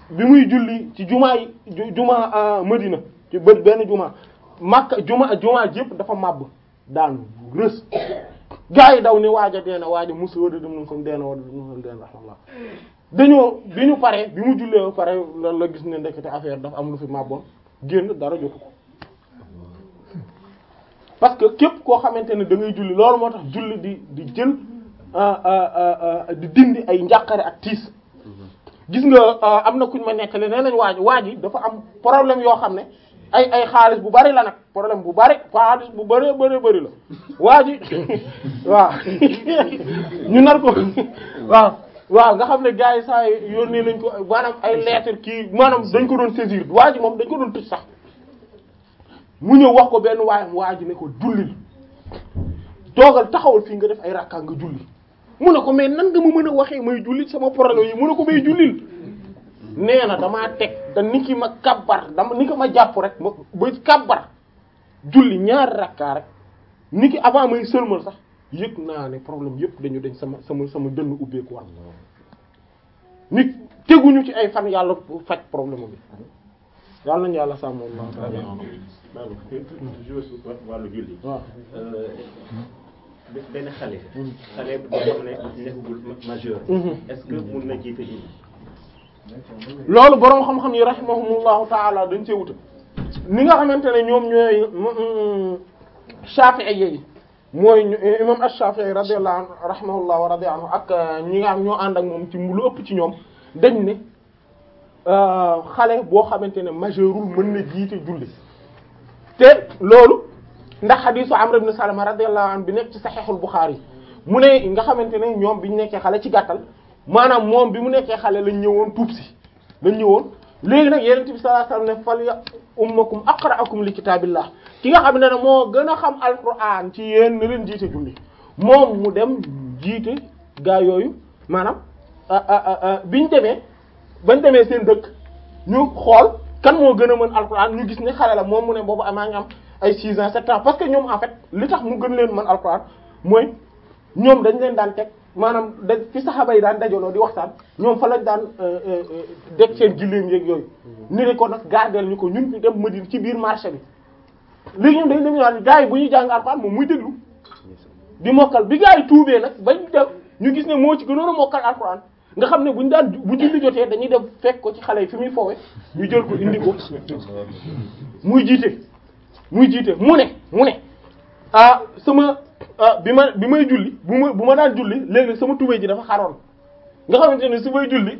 bi muy julli ci jumaa yi jumaa Madina ci bët benn jumaa Makka jumaa jumaa yëpp dafa màbb daanu rës gaa yi daw ni waaja deena waaja musu wada dem kom deena wada dem deena raxmallah dañoo bi ñu paree bi mu jullee ba pare la la gis ne ndekete affaire dafa am lu fi màbboon génn dara jotu ko parce que képp koo xamante ne da ngay julli loolu moo tax julli di di jël di dindi ay njàqare ak tiis gis nga am na kuñ ma nettali nee nañ waaj waaj yi dafa am problème yoo xam ne ay ay xaalis bu bari la nag problème bu bari xaalis bu bari bari bari la waa ji waaw ñu nar ko waaw waaw nga xam ne gars yi saa yi yónnee nañ ko maanaam ay lettre kii maanaam dañ ko doon saisir waa ji moom dañ ko doon tëj sax mu ñëw wax ko benn waayam waa ji ne ko jullil toogal taxawal fii nga def ay rakka nga julli mu ne ko mais nan nga ma mën a waxee may julli sama problème yi mu ne ko may jullil nee na damaa teg da ni ki ma kabbar dama ni ko ma jàpp rek ma ba kabbar julli ñaari rakkaa rek ni ki avant may sëlmal sax yëg naa ne problème yëpp dañu dañ sama sama sama dënn ubbeeku war nit teguñu ci ay fan yàlla faj problème bi yàlla nañu yàlla sàmm waaw toujours wàllu julli. waaw benn xale. xale boo xam ne nekkagul majeur. est-ce que mun na jiite julli. loolu boroom xam-xam yi rahimahumullahu taala dañ cee wuta ni nga xamante ne ñoom ñooy Shafi'i yi mooy imam ash-Shafi'i radiyallahu anhu rahimahullah wa radiya anhu ak ñi nga xam ñoo ànd ak moom ci lu ëpp ci ñoom dañ ne xale boo xamante ne majeurul mën na jiite julli te loolu ndax xadiisu Amr ibn Salama radiyallahu anhu bi nekk ci Sahihul Bukhari mu ne nga xamante ne ñoom bi ñu nekkee xale ci gàttal maanaam moom bi mu nekkee xale lañ ñëwoon tuub si lañ ñëwoon léegi nag Yonent bi sallallahu alayhi wasallam ne fal ya ummakum aqra'akum li kitaabillah ki nga xam ne ne moo gën a xam alquran ci yéen na leen jiite julli moom mu dem jiite gaa yooyu maanaam biñ demee bañ demee seen dëkk ñu xool kan moo gën a mën alquran ñu gis ne xale la moom mu ne boobu amaa ngi am ay 6 ans 7 ans parce que ñoom en fait li tax mu gën leen mën alquran mooy ñoom dañ leen daan teg maanaam da fi saxaaba yi daan dajaloo di waxtaan ñoom fa lañ daan deg seen gilléem yeeg yooyu ni ne ko nag gardeel ñu ko ñun fi dem Madina ci biir marché bi léegi ñoom dañ dem ñaan gars yi bu ñuy jàng alquran moom muy déglu di mokkal bi gars yi tuubee nag bañ def ñu gis ne moo ci gënoon a mokkal alquran nga xam ne buñu daan bu julli jotee dañuy dem fekk ko ci xale yi fi muy foowe ñu jël ko indi ko muy jiite muy jiite mu ne mu ne ah sama bi ma bi may julli bu ma bu ma daan julli léegi sama tubéy ji dafa xaroon nga xamante ne su may julli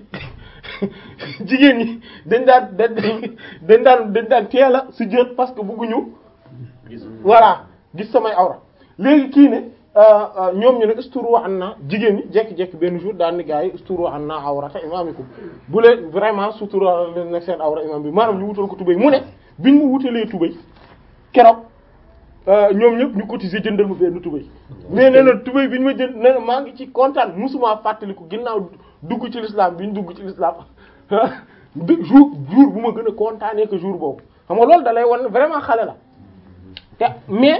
jigéen ñi dañ daan dañ dañ daan dañ daan teel a su jot parce que bëgguñu voilà gis samay awra léegi kii ne ñoom ñu ne usturu an na jigéen ñi jekki-jekki benn jour daan ni gars yi usturu an na awrata imaamikum bu leen vraiment sutura leen nag seen awra imam bi maanaam ñu wutal ko tubéy mu ne biñ mu wutalee tubéy keroog ñoom ñëpp ñu cotiser jëndal ma benn tubéy mais nee na tubéy bi ñu ma jënd nee na maa ngi ci kontaan musuma fàttaliku ginnaaw dugg ci l'islam bi ñu dugg ci l'islam jour jour bu ma gën a kontaanee que jour boobu xam nga loolu da lay wan vraiment xale la te mais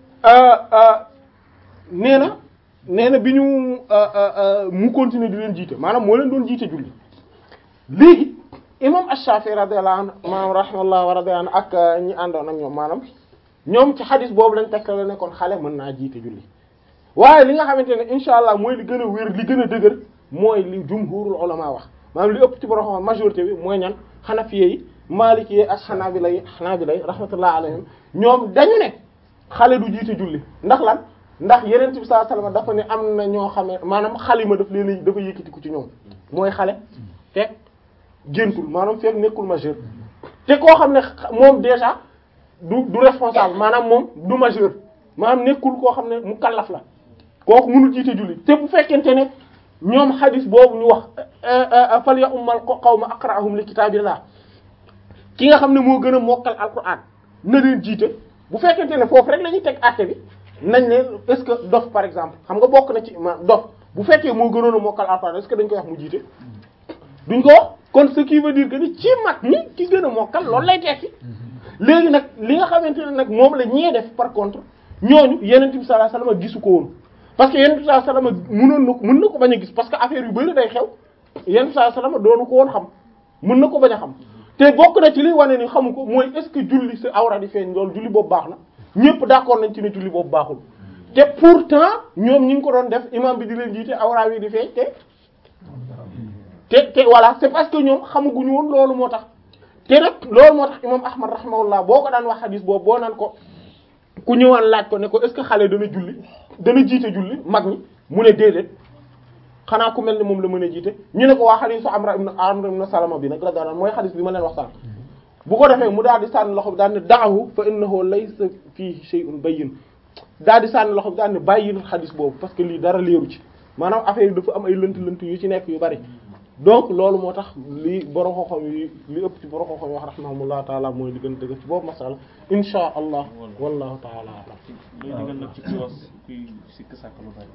nee na nee na bi ñu mu continuer di leen jiite maanaam moo leen doon jiite julli léegi imam Ash-Shafi'i radiyallahu anhu maanaam rahimahullah wa radiyallahu anhu ak ñi àndoon ak ñoom maanaam ñoom ci xadis boobu lañ tekk la nekkoon xale mën naa jiite julli waaye li nga xamante ne insha allah mooy li gën a wér li gën a dëgër mooy li jumhurul ulama wax maanaam li ëpp ci borom xam majorité bi mooy ñan xanafiye yi maliki yi ak xanaabila yi xanaabila yi rahmatullah alayhim ñoom dañu ne xale du jiite julli ndax lan ndax yeneen bi sallallahu alayhi wasallam dafa ne am na ñoo xam ne maanaam xalima daf leen dafa yëkkatiku ci ñoom mooy xale fekk géntul maanaam fekk nekkul majeur te koo xam ne moom déjà du du responsable maanaam moom du majeur maanaam nekkul koo xam ne mu kallaf la kooku mënul jiite julli te bu fekkente ne ñoom xadis boobu ñu wax fal ya ummal qawma aqra'ahum li kitaabillah ki nga xam ne moo gën a mokkal alquran na leen jiite bu fekkente ne foofu rek la ñuy teg àtte bi nañ ne est-ce que dof par exemple xam nga bokk na ci ma dof bu fekkee moo gënoon a mokkal alquran est-ce que dañ koy wax mu jiite duñ ko wax kon ce qui veut dire que ni ci mag ñi ki gën a mokkal loolu lay tekki léegi nag li nga xamante ne nag moom la ñee def par contre ñooñu yeneen bi sallallahu alayhi wasallam gisu ko woon parce que yeneen bi sallallahu alayhi wasallam mënoon na ko mën na ko bañ a gis parce que affaire yu bari day xew yeneen bi sallallahu alayhi wasallam doonu ko woon xam mën na ko bañ a xam te bokk na ci li wane ni xamu ko mooy est-ce que julli sa awra di feeñ loolu julli boobu baax na ñëpp d'accord nañ ci ne julli boobu baaxul te pourtant ñoom ñi ngi ko doon def imam bi di leen jiite awra wi di feeñ te te te voilà c'est parce que ñoom xamaguñu woon loolu moo tax te nag loolu moo tax imam ahmad rahimahullah boo ko daan wax xadis boobu boo naan ko ku ñëwaan laaj ko ne ko est-ce que xale dana julli dana jiite julli mag ñi mu ne déedéet xanaa ku mel ni moom la mën a jiite ñu ne ko waa xadisu amra ibn amra ibn salama bi nag la daan mooy xadis bi ma leen wax sànq bu ko defee mu daal di sànni loxo bi daal ne da'ahu fa innahu laysa fihi shay'un bayyin daal di sànni loxo bi daal ne bàyyil xadis boobu parce que lii dara leeru ci maanaam affaire yi dafa am ay lënt-lënt yu ci nekk yu bari donc loolu moo tax li borom xam-xam yi li ëpp ci borom xam-xam yi wax rahimahumullah taala mooy li gën a dëgg ci boobu masala insha allah wallahu taala alam looy digal nag ci kuy wax kuy sikk sàkk lu bari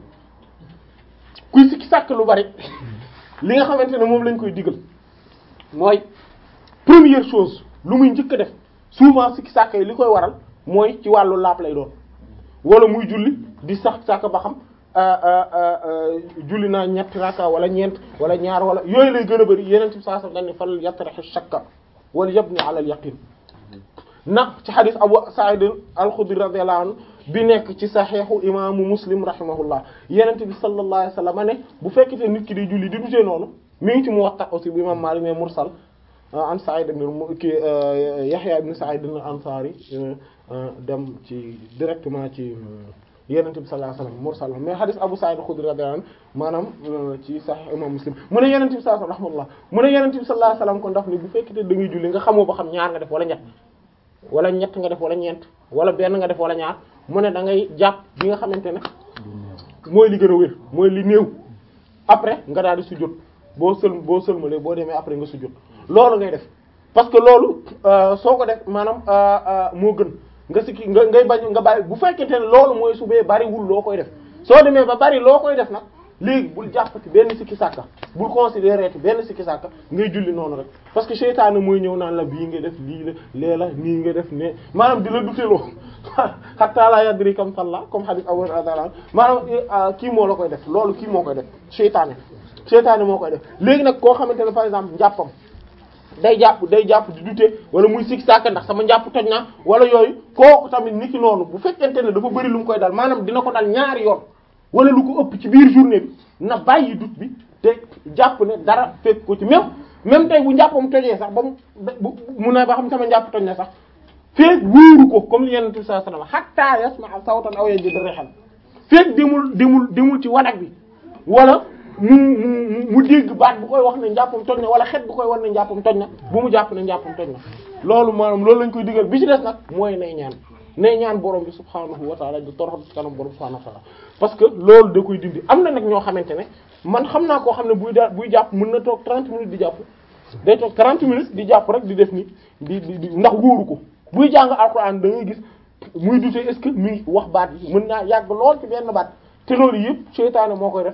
kuy sikki sàkk lu bari li nga xamante ne moom lañ koy digal mooy première chose lu muy njëkk a def souvent sikki sàkk yi li koy waral mooy ci wàllu laap lay doon wala muy julli di sax sàkk ba xam julli naa ñetti raka wala ñeent wala ñaar wala yooyu lay gën a bari yeneen ci saa sax dañ ne fal yatrahu shakka wala yabni ala al yaqin na ci xadis Abu Sa'id al-Khudri radiyallahu anhu bi nekk ci saxiixu imaamu Muslim rahimahullah yenente bi sallallahu alayhi wasallam ne bu fekkete nit ki di julli di dutee noonu mi ngi ci Muwatta aussi bu imam Maalik ne mursal an Sa'id ibn ki Yahya ibn Sa'id al-Ansari dem ci directement ci yenente bi sallallahu alayhi wasallam mursal mais xadis Abu Sa'id al-Khudri radiyallahu anhu maanaam ci saxiix imam Muslim mu ne yenente bi sallallahu alayhi wasallam mu ne yenente bi sallallahu alayhi wasallam kon daf ni bu fekkete da ngay julli nga xamoo ba xam ñaar nga def wala ñett wala ñett nga def wala ñeent wala benn nga def wala ñaar mu ne da ngay jàpp bi nga xamante ne mooy li gën a wér mooy li néew après nga daal di sujjóot boo sël boo sëlmalee boo demee après nga sujjóot loolu ngay def parce que loolu soo ko def maanaam moo gën nga sikki nga ngay bañ nga bàyyi bu fekkente ne loolu mooy su bee bariwul loo koy def soo demee ba bari loo koy def nag léegi bul jàppati benn sikki sàkka bul considérer benn sikki sàkka ngay julli noonu rek parce que seytaane mooy ñëw naan la bii nga def lii la lee la nii nga def ne maanaam di la duteloo hatta la yadri kam salla comme hadith Abu Hurayra maanaam kii moo la koy def loolu kii moo koy def seytaane seytaane moo koy def léegi nag koo xamante ne par exemple njàppam day jàpp day jàpp di dute wala muy sikki sàkka ndax sama njàpp toj na wala yooyu kooku tamit niki noonu bu fekkente ne dafa bëri lu mu koy dal maanaam dina ko dal ñaari yoon wala lu ko ëpp ci biir journée bi na bàyyi dut bi te jàpp ne dara fekk ko ci même même tey bu njàppam tojee sax ba mu mu ne ba xam sama njàpp toj na sax feek wóoru ko comme li yenente bi sallallahu alayhi wasallam hatta yasma'a sawtan aw yajid rihan feek demul demul demul ci wanak bi wala mu mu mu dégg baat bu koy wax ne njàppam toj na wala xet bu koy wax ne njàppam toj na bu mu jàpp ne njàppam toj na loolu maanaam loolu lañ koy digal bi ci des nag mooy nay ñaan nay ñaan borom bi subhaanahu wa ta'ala di toroxal ci kanam borom subhaanahu wa ta'ala parce que loolu da koy dindi am na nag ñoo xamante ne man xam naa koo xam ne buy daal buy jàpp mën na toog 30 minutes di jàpp day toog 30 minutes di jàpp rek di def ni di di ndax wóoru ko buy jàng alxuraan da ngay gis muy dute est-ce que mi ngi wax baat yi mën naa yàgg lool ci benn baat te loolu yëpp seytaane moo koy def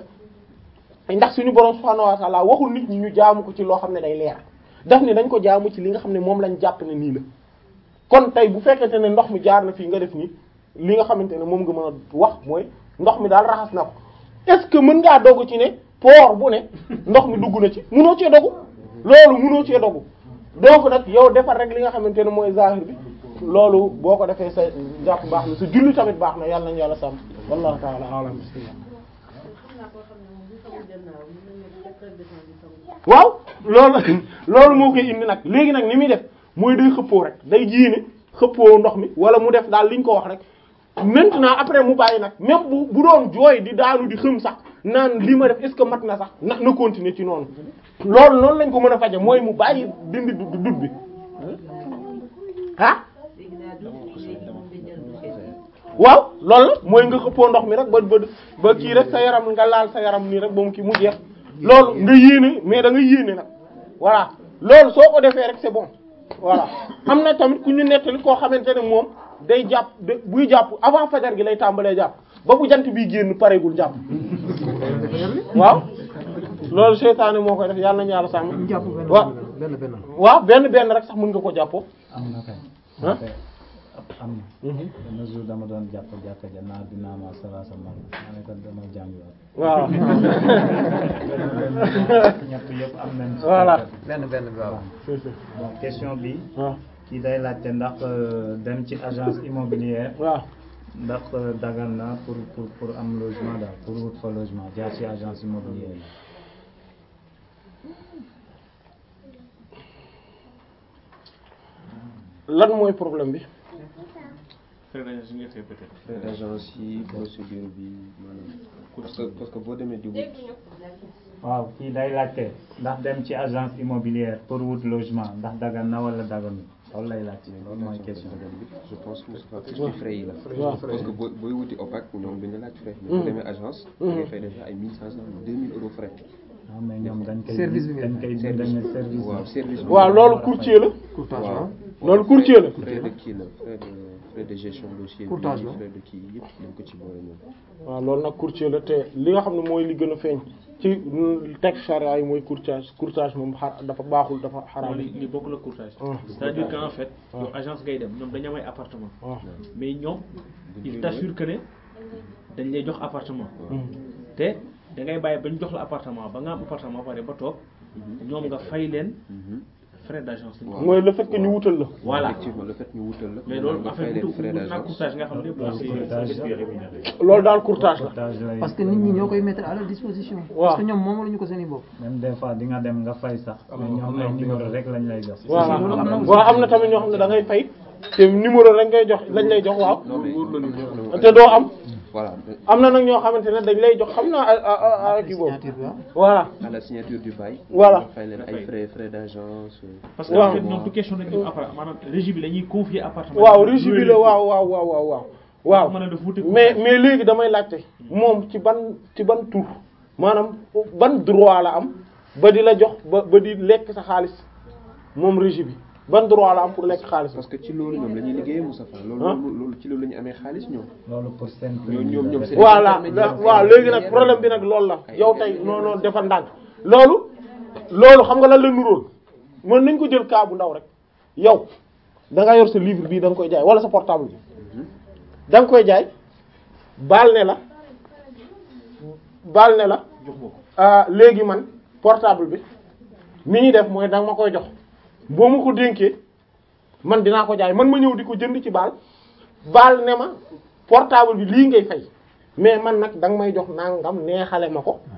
ndax suñu borom subhaanahu wa ta'ala waxul nit ñi ñu jaamu ko ci loo xam ne day leer daf ni dañ ko jaamu ci li nga xam ne moom lañ jàpp ne nii la kon tey bu fekkente ne ndox mi jaar na fii nga def nii li nga xamante ne moom nga mën a wax mooy ndox mi daal raxas na ko est-ce que mën ngaa dogu ci ne poor bu ne ndox mi dugg na ci munoo cee dogu loolu munoo cee dogu donc nag yow defar rek li nga xamante ne mooy zahir bi loolu boo ko defee sa jàpp baax na sa julli tamit baax na yàlla nañu yàlla sàmm wallahu ta'ala a'lam bismillah waaw loolu loolu moo koy indi nag léegi nag ni muy def mooy day xëppoo rek day jiine xëppoo ndox mi wala mu def daal liñ ko wax rek maintenant après mu bàyyi nag même bu bu doon jooy di daanu di xëm sax naan li ma def est-ce que mat na sax na na continuer ci noonu loolu noonu lañ ko mën a faje mooy mu bàyyi dindi du dut bi ah waaw loolu la mooy nga xëppoo ndox mi rek ba ba ba kii rek sa yaram nga laal sa yaram nii rek ba mu kii mu jeex loolu nga yéene mais da nga yéene nag voilà loolu soo ko defee rek c'est bon voilà am na tamit ku ñu nettali koo xamante ne moom day jàpp de buy jàpp avant fajar gi lay tàmbalee jàpp ba bu jant bi génn pareegul jàpp waaw loolu seytaane moo koy def yàlla nañu yàlla sàmm waaw benn benn waaw benn benn rek sax mën nga ko jàppoo am na kay ah am na benn jour dama doon jàpp jàkka ja naar dinaa ma salaasa man ma ne ko dama jàngiwaat waaw ñett yëpp am nañ ci Voilà. tàggat. benn benn bi waaw. bon question bi waaw kii day laajte ndax euh, dem ci agence immobilière waaw ndax euh, dagal na pour pour pour am logement daal pour wut fa logement jaar ci agence immobilière yi lan mooy problème bi frais d'agence yi nga fay peut-être. frais d'agence yi procédure bi maanaam parce que parce que boo demee di wut waaw kii day laajte ndax dem ci agence immobilière pour wut logement ndax dagan na wala daganul loolu lay laajte loolu mooy question bi je pense que Moustapha plus ci frais yi la waaw. parce que boo booy wuti OPAC ñoom duñu laaj frais mais boo demee agence da ngay fay déjà ay 1500 2000 euros frais non mais ñoom dañ koy Service bi ngeen dañ koy dañ ne service waaw service bi waaw loolu courtier la courtage waaw waaw. loolu courtier la. frais de kii la frais de frais de gestion dossier bi Courtage la. frais de kii yëpp dañ ko ci boole ñoom waaw loolu nag courtier la te li nga xam ne mooy li gën a feeñ ci texte charia yi mooy courtage courtage moom xar dafa baaxul dafa xaraam li li bokk la courtage. Ah. c'est-à-dire qu'en fait. yow agence ngay dem ñoom dañu am ay appartement. waaw mais ñoom il t'assure que ne dañ lay jox appartement. Mm. te da ngay bàyyi ba ñu jox la appartement ba nga am appartement pare ba toog ñoom nga fay leen frais d'agence lañ ko. mooy le fait que ñu wutal la voilà effectivement le fait ñu wutal la mais loolu nga en fay fait leen du frais du nag d'agence courtage nga xam ne courtage loolu daal courtage la courtage lay parce que nit ñi ñoo koy mettre à leur disposition. Waaw. parce que ñoom moom la ñu ko seen i bopp. même des fois di nga dem nga fay sax mais ñoom ay numéro rek lañ lay jox voilà loolu am na aussi. waaw am na tamit ñoo xam ne da ngay fay te numéro rek ngay jox lañ lay jox waaw non mais te doo am voilà am na nag ñoo xamante ne dañ lay jox xam naa ah ah ah kii boobu signature bi waaw. voilà à la signature du bail Voilà. nga fay leen ay frais frais d'agence parce que Waaw. en fait ñoom du question dañu appartement maanaam régie bi la ñuy confier appartement. waaw régie bi la waaw waaw waaw waaw waaw waaw mën a def wuute mais courtage. mais léegi damay laajte moom ci ban ci ban tur maanaam ban droit la am ba di la jox ba ba di lekk sa xaalis moom régie bi ban droit la am pour lekk xaalis parce que ci loolu ñoom la ñuy liggéeyee Moustapha loolu Ah. loolu loolu ci loolu la ñu amee xaalis ñoom loolu pour seen ñoom ñoom ñoom seen voilà waaw léegi nag problème bi nag loolu la yow tey non non defal ndànk loolu loolu xam nga lan la nuróol mën nañ ko jël cas bu ndaw rek yow da nga yor sa livre bii da nga koy jaay wala sa portable bi da nga koy jaay baal ne la baal ne la jox nga ko. ah léegi man portable bi ni ñuy def mooy da nga ma koy jox boo ma ko dénkee man dinaa ko jaay man ma ñëw di ko jënd ci baal baal ne ma portable bi lii ngay fay mais man nag da nga may jox nangam neexale ma ko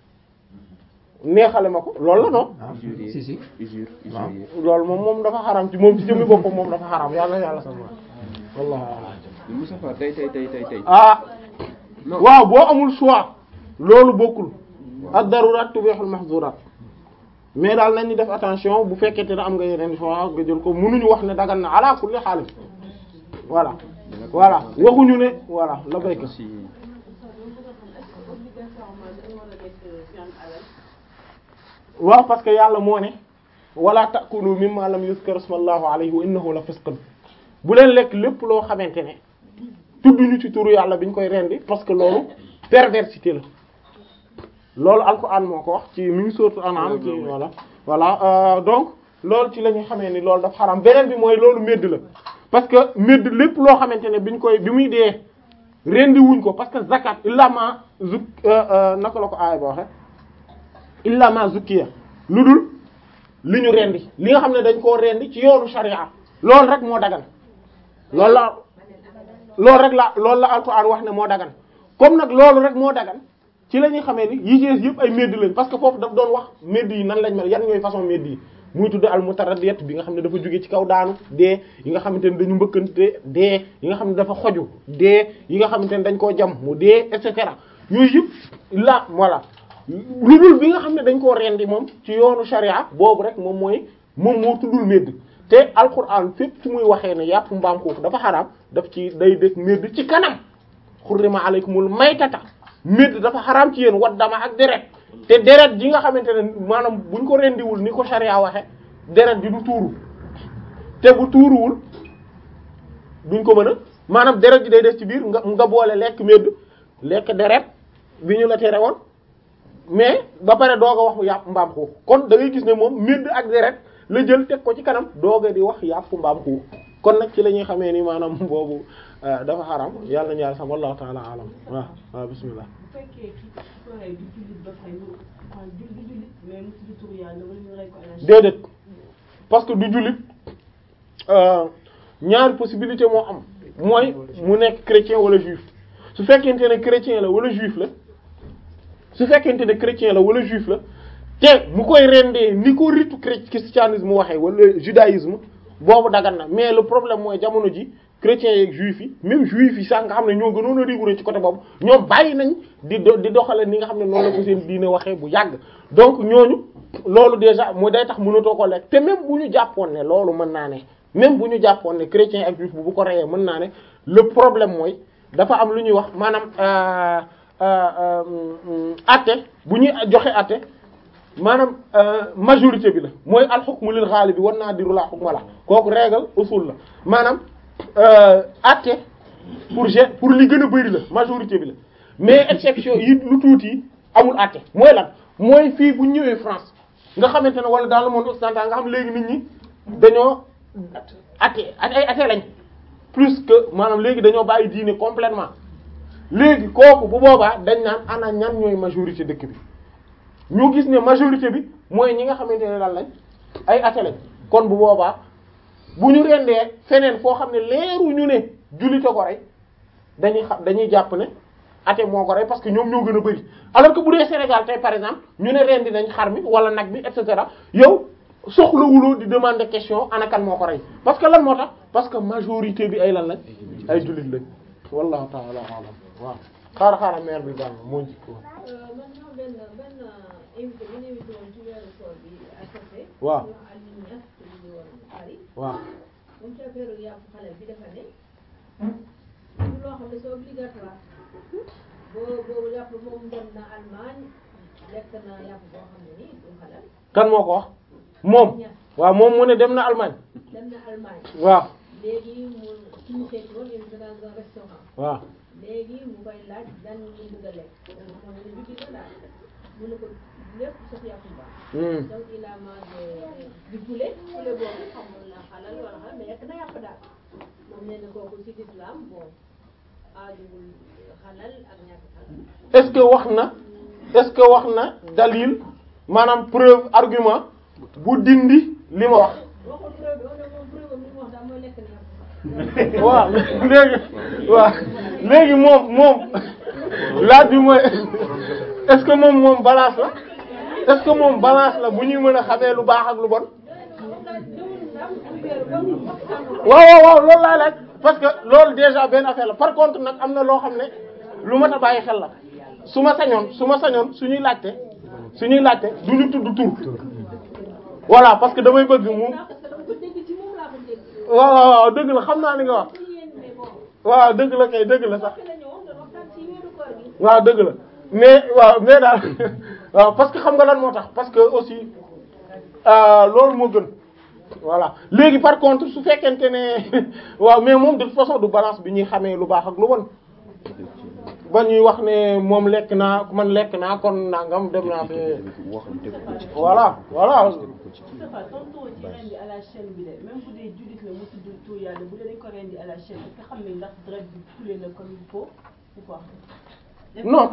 neexale ma ko loolu la non waaw usurier si si. usure Waaw. usurier loolu moom moom dafa xaram ci moom ci jëmmi boppam moom dafa xaram yàlla yàlla sama wallahu a'lam. Moustapha tey tey tey tey tey ah waaw boo amul choix loolu bokkul ad darurat tubihul mahzurat mais daal nañu def attention bu fekkente ne am nga yeneen choix nga jël ko mënuñu wax ne dagan na ala kulli xaalis voilà voilà waxuñu ne voilà la béykat si waaw parce que yàlla moo ne wala ta'kulu mimma lam yuzkar ismallahu alayhi wa innahu la fisqun bu leen lekk lépp loo xamante ne tudduñu ci turu yàlla biñ koy rendi parce que loolu perversité la loolu alquran moo ko wax ci mi ngi sourate An'am ci voilà voilà euh, donc loolu ci la ñu xamee ni loolu dafa xaram beneen bi mooy loolu médd la parce que médd lépp loo xamante ne biñ koy bi muy dee rendi wuñ ko parce que zakat illa ma zuk naka la ko aaya ba waxe illa ma zukkiya lu dul li ñu rendi li nga xam ne dañ koo rendi ci yoonu sharia loolu rek moo dagan loolu la loolu rek la loolu la alquran wax ne moo dagan comme nag loolu rek moo dagan ci la ñuy xamee ni yi ci yëpp ay médd lañ parce que foofu daf doon wax médd yi nan lañ mel yan ñooy façon médd yi muy tudd al mutaraddiyat bi nga xam ne dafa jóge ci kaw daanu dee yi nga xamante ne dañu mbëkkante dee yi nga xam ne dafa xoju dee yi nga xamante ne dañ koo jam mu dee et cetera yooyu yëpp la voilà lu dul bi nga xam ne dañ koo rendi moom ci yoonu sharia boobu rek moom mooy moom moo tuddul médd te alquran fépp fu muy waxee ne yàpp mbaam xuux dafa xaraam daf ci day dëkk médd ci kanam xurrima alaykumul maytata médd dafa xaraam ci yéen waddama ak deret te deret ji nga xamante ne maanaam buñ ko rendiwul ni ko sharia waxe deret ji du tuuru te bu tuuruwul duñ ko mën a maanaam deret ji day des ci biir nga nga boole lekk médd lekk deret bi ñu la tere woon mais ba pare doog a wax yàpp mbaam xuux kon da ngay gis ne moom médd ak deret la jël teg ko ci kanam doog a di wax yàpp mbaam xuux kon nag ci la ñuy xamee ni maanaam boobu dafa xaram yàlla nañu yàlla sax wallahu ta'ala alam waaw waaw bismillah bu fekkee ki ko rey du jullit ba fay mu enfin du du jullit mais mu tudd turu yàlla wala ñu rey ko à la déedéet parce que du jullit ñaari possibilité moo am mooy mu nekk chrétien wala juif su fekkente ne chrétien la wala juif la su fekkente ne chrétien la wala juif la te mu koy rendee ni ko ritu christianisme waxee wala judaïsme boobu dagan na mais le problème mooy jamono ji chrétiens yeeg juifs yi même juifs yi sax nga xam ne ñoo gënoon a rigoureux ci côté boobu ñoom bàyyi nañ di do di doxale ni nga xam ne noonu la ko seen diine waxee bu yàgg donc ñooñu loolu déjà mooy day tax mënatoo ko lekk te même bu ñu jàppoon ne loolu mën naa ne même bu ñu jàppoon ne chrétien ak juif bu bu ko reyee mën naa ne le problème mooy dafa am lu ñuy wax maanaam atte bu ñuy joxe atte maanaam majorité bi la mooy al hukmu lil ghalibi wan nadiru la hukma la kooku règle usul la maanaam atte pour g pour li gën a bari la majorité bi la mais exception yi lu tuuti amul atte mooy lan mooy fii bu ñëwee France nga xamante ne wala dans le monde occidental nga xam léegi nit ñi dañoo atte ay atte lañ plus que maanaam léegi dañoo bàyyi diine complètement léegi kooku bu boobaa dañ naan ana ñan ñooy majorité dëkk bi ñu gis ne majorité bi mooy ñi nga xamante ne lan lañ ay atte lañ kon bu boobaa bu ñu rendee feneen foo xam ne leeru ñu ne jullite ko rey dañuy xam dañuy jàpp ne ate moo ko rey parce que ñoom ñoo gën a bari alors que bu dee Sénégal tey par exemple ñu ne rendi nañ xar mi wala nag bi et cetera yow soxlawuloo di demander question ana kan moo ko rey parce que lan moo tax parce que majorité bi ay lan lañ ay jullit lañ wallahu ta'ala alam waaw xaara xaara maire bi daal moo njëkk woon man ñoo benn benn invité bu ñu invité woon ci weeru koor bi à côté. waaw ñu wax Aliou Niass te ñu woon Paris. waaw moom ci affaire yàpp xale bi dafa ne. du loo xam ne c'est obligatoire. boo boobu yàpp moom dem na Allemagne lekk na yàpp boo xam ne nii du xalal. kan moo ko wax moom waaw moom mu ne dem na Allemagne dem na Allemagne. waaw léegi mu suñu seeti woon invité dans un restaurant. waaw léegi mu koy laaj lan ñu bëgg a lekk. moom xam ne bi ko daal. mu ne ko lépp sauf yàpp baax. Hmm. donc il a mangé du poulet poulet boobu xamul na xalal wala xalal mais yekk na yàpp daal moom nee na kooku ci l'islam bon aajowul xalal ak ñàkk xalal est-ce que wax na est-ce que wax na dalil maanaam preuve argument bu dindi li ma wax waxul preuve bi on ne moom preuve am li mu wax daal mooy lekk na yàpp waaw léegi waaw léegi moom moom laaj bi mooy est-ce que moom moom balance la est-ce que moom balance la bu ñuy mën a xamee lu baax ak lu bon waaw waaw waaw loolu laay laaj parce que loolu déjà benn affaire la par contre nag am na loo xam ne lu mat a bàyyi xel la su ma sañoon su ma sañoon suñuy laajte suñuy laajte du ñu tudd tur voilà parce que damay bëgg mu parce que dama ko dégg ci moom laa ko dégg waaw waaw waaw dëgg la xam naa li nga wax ci yéen mais bon waaw dëgg la kay dëgg la sax fi la ñëwoon doon waxtaan ci weeru koor gi waaw dëgg la mais waaw mais daal waaw parce que xam nga lan moo tax parce que aussi euh, loolu moo gën voilà léegi par contre su fekkente ne waaw mais moom de toute façon du balance bi ñuy xamee lu baax ak lu bon ba ñuy wax ne moom lekk naa man lekk naa kon nangam dem naa fee waxam tegu ko ci voilà voilà tegu ko ci Moustapha tonton ci rendi à la chaîne bi de même bu dee jullit la mu tudd tur yàlla bu dee dañ ko rendi à la chaîne est-ce que xam ne ndax deret bi coulé na comme il faut ou pas non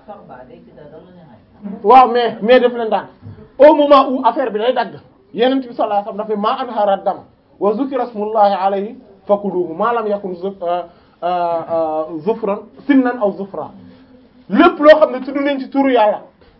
waaw mais mais def leen daan au moment où affaire bi day dagg yeneen bi sallallahu alayhi wasallam dafa ma anhara dam wa zukira smullahi alayhi fakuluhu ma lam yakun zu- euh, euh, euh, zufran sinnan aw zufra lépp loo xam ne tudd nañ ci turu yàlla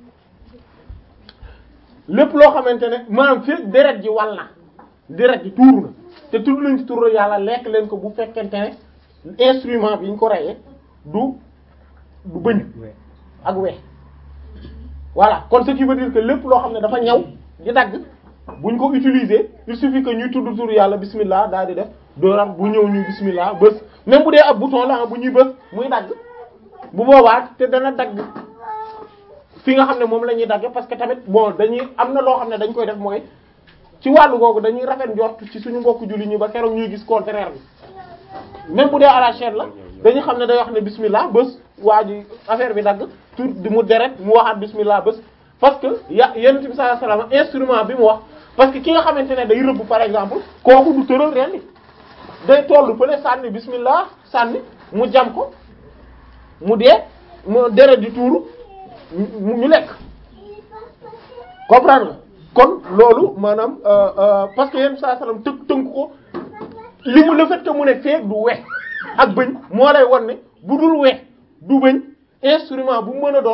lépp loo xamante ne maanaam fi deret ji wal na deret ji tuuru na te tudd nañ ci turu yàlla lekk leen ko bu fekkente ne instrument bi ñu ko reyee du du bëñ ak we voilà kon ce qui veut dire que lépp loo xam ne dafa ñaw di dagg buñ ko utiliser il suffit que ñuy tudd tur yàlla bismillah daal di def dooram bu ñëw ñu bismillah bës même bu dee ab bouton la bu ñuy bës muy dagg bu boobaa te dana dagg fi nga xam ne moom la ñuy dagge parce que tamit bon dañuy am na loo xam ne dañ koy def mooy ci wàllu googu dañuy rafet njort ci suñu mbokku julli ñi ba keroog ñuy gis contraire bi même bu dee à la chaîne la dañu xam ne day wax ne bismillah bés waa ji affaire bi dagg tout di mu deret mu waxaat bismillah bés parce que ya yonent bi sallallahu alayhi wasallam instrument bi mu wax parce que ki nga xamante ne day rëbb par exemple kooku du tëral ren day tollu fële sànni bismillah sànni mu jam ko mu dee mu deret di tuuru mu ñu lekk comprendre nga kon loolu maanaam euh, euh, parce que yenn saa salaam tënk tënk ko li mu le fait que mu ne feeg du we ak bëñ moo lay wan ne bu dul we du bëñ instrument bu mu mën a doon